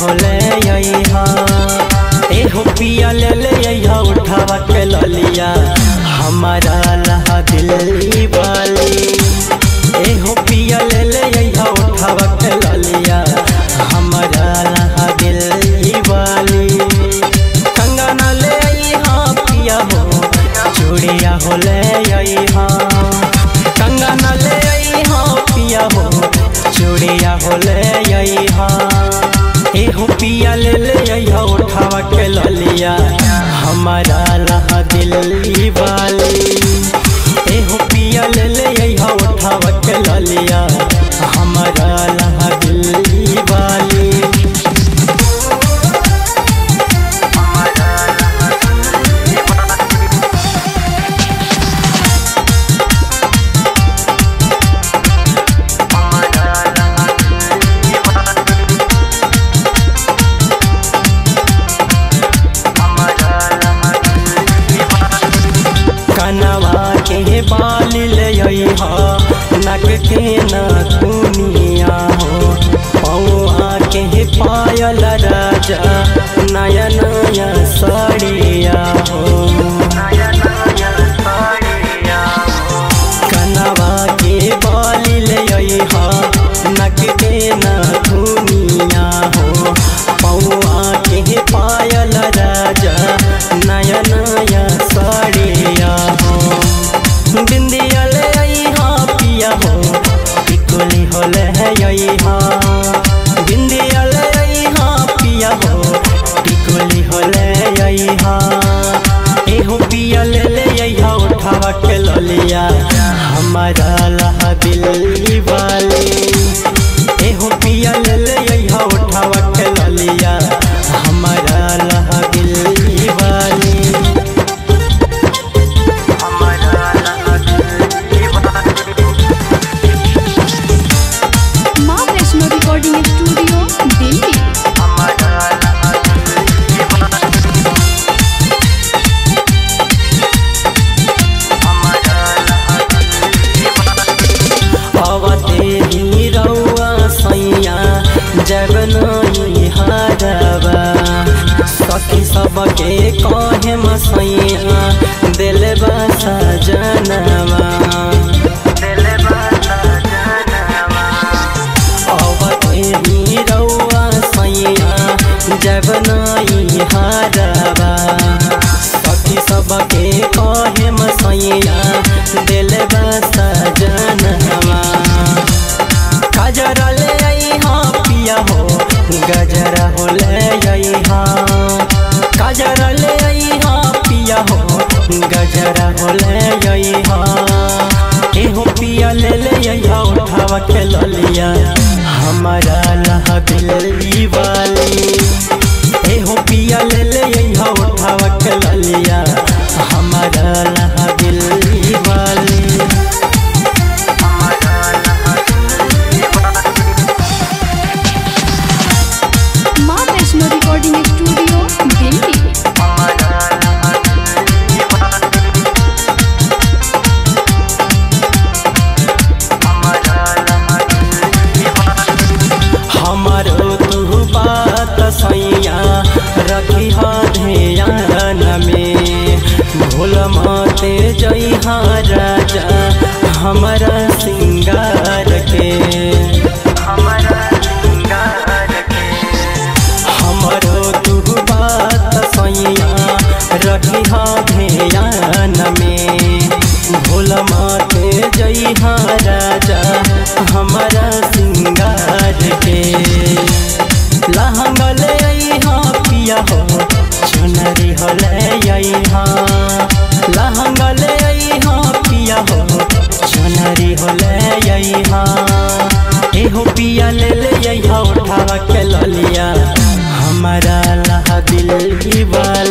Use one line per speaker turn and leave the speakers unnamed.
होले यहा एहो पिया ले ले यहा उठावा के ललिया हमारा लहा दिल्ली वाली एहो पिया ले ले यहा उठावा के ललिया हमारा लहा दिल्ली वाली कंगना ले यहा पिया हो चूड़िया होले यहा कंगना ले यहा पिया हो चूड़िया होले यहा एहो पिया ले ले यहा उठावा के ललिया हमारा लहा दिल्ली वाली एहो पिया ले ले यहा उठावा के ललिया हमारा लहा दिल्ली वाली कनवा के बाल ले हा नक के नथुनिया हो पौआ के पायल राजा नया नया साड़िया हो कनवा के बाल ले हा नक के नथुनिया हो पौआ के पायल राजा नया नया साड़िया हो बिंदिया ले हा पिया हो टिकुली होले है हा बिंदिया ले हा पिया हो टिकुली होले हा एहो पिया ले ले हा उठावा के ललिया हमारा लहा दिल्ली वाली एहो पिया ले ले हा उठावा के ललिया हमारा लहा दिल्ली वाली
माँ वैष्णो रिकॉर्डिंग स्टूडियो दिल्ली
अवते ही रौआ सैया जगनई हरबा सखी सबके कहे मसैया दिल बसा जनवा अवते ही रौआ सैया जगनई हरबा सखी सबके कहे मसैया दिल बसा जनवा गजरा ले आई हाँ पिया हो गजरा हो ले आई हाँ गजरा ले आई हाँ पिया हो गजरा हो ले आई हाँ एहो पिया ले ले आई हाँ उठावा के ललिया हमारा लहा दिल्ली वाली एहो पिया ले ले आई हाँ उठावा के ललिया हमारा लहा दिल्ली वाली
माँ वैष्णो रिकॉर्डिंग स्टूडियो दिल्ली
हमारो तू बात सैया रखी ध्यान में भूल मते जइहा राजा हमारा सिंगार के हमारो तू बात सैया रखी ध्यान में भूल मते जइहा राजा हमारा सिंगार के लहंगा ले अइहा पिया हो चुनरी हो ले अइहा लहंगा ले अइहा पिया हो चुनरी हो ले अइहा एहो पिया ले ले अइहा उठावा के ललिया हमारा लहा दिल की बात